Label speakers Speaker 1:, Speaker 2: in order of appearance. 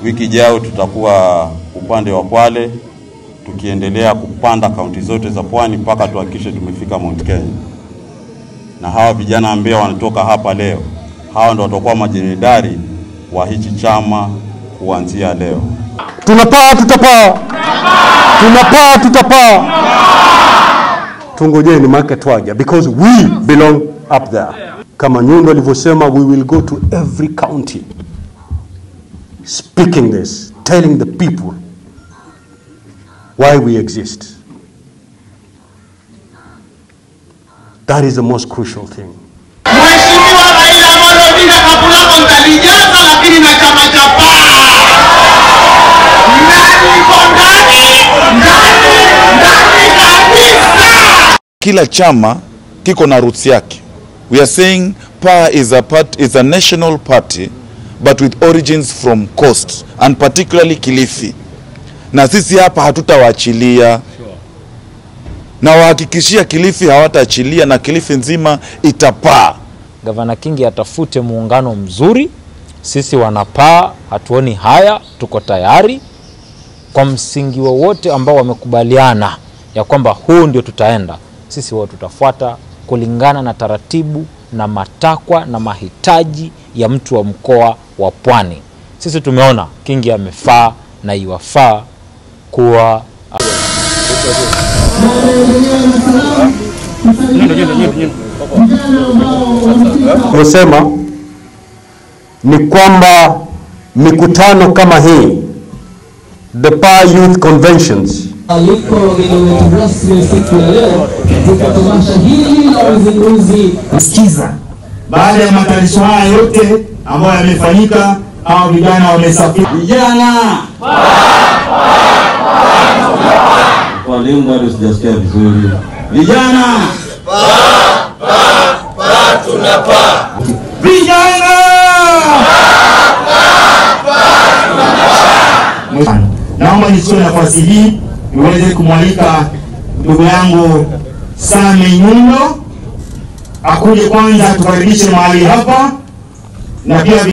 Speaker 1: Wiki ijayo tutakuwa upande wa Kwale tukiendelea kupanda kaunti zote za pwani mpaka tuhakikishe tumefika Mount Kenya. Na hawa vijana ambao wanatoka hapa leo, hawa ndo watakuwa majenerali wa hichi chama kuanzia leo.
Speaker 2: Tunapaa, tutapaa, tunapaa, tutapaa. Tungojeni make twaja, because we belong up there. Kama Nyundo alivyosema, we will go to every county speaking this, telling the people why we exist. That is the most crucial thing.
Speaker 3: Mheshimiwa Raila Amolo Odinga kapu lako nitalijaza, lakini na chama cha paa ndani iko ndani ndani ndani kabisa.
Speaker 4: kila chama kiko na roots yake. We are saying PA is a part, is a national party but with origins from coast and particularly Kilifi, na sisi hapa hatutawaachilia na wahakikishia Kilifi hawataachilia na Kilifi nzima itapaa.
Speaker 5: Gavana Kingi atafute muungano mzuri. Sisi wanapaa hatuoni haya, tuko tayari kwa msingi wowote ambao wamekubaliana ya kwamba huu ndio tutaenda. Sisi wao tutafuata kulingana na taratibu na matakwa na mahitaji ya mtu wa mkoa wa Pwani. Sisi tumeona Kingi amefaa na iwafaa kuwa
Speaker 2: Tumesema ni kwamba mikutano kama hii, the PA Youth Conventions
Speaker 6: Yuko mgeni wetu rasmi siku ya leo katika tamasha hili la uzinduzi
Speaker 7: kusikiza. Baada ya matayarisho haya yote ambayo yamefanyika, hao vijana wamesafiri. Vijana
Speaker 8: Walimu bado sijasikia vizuri.
Speaker 7: vijana vijana naomba nichukue nafasi hii niweze kumwalika ndugu yangu Same Nyundo akuje kwanza tukaribishe mahali hapa na pia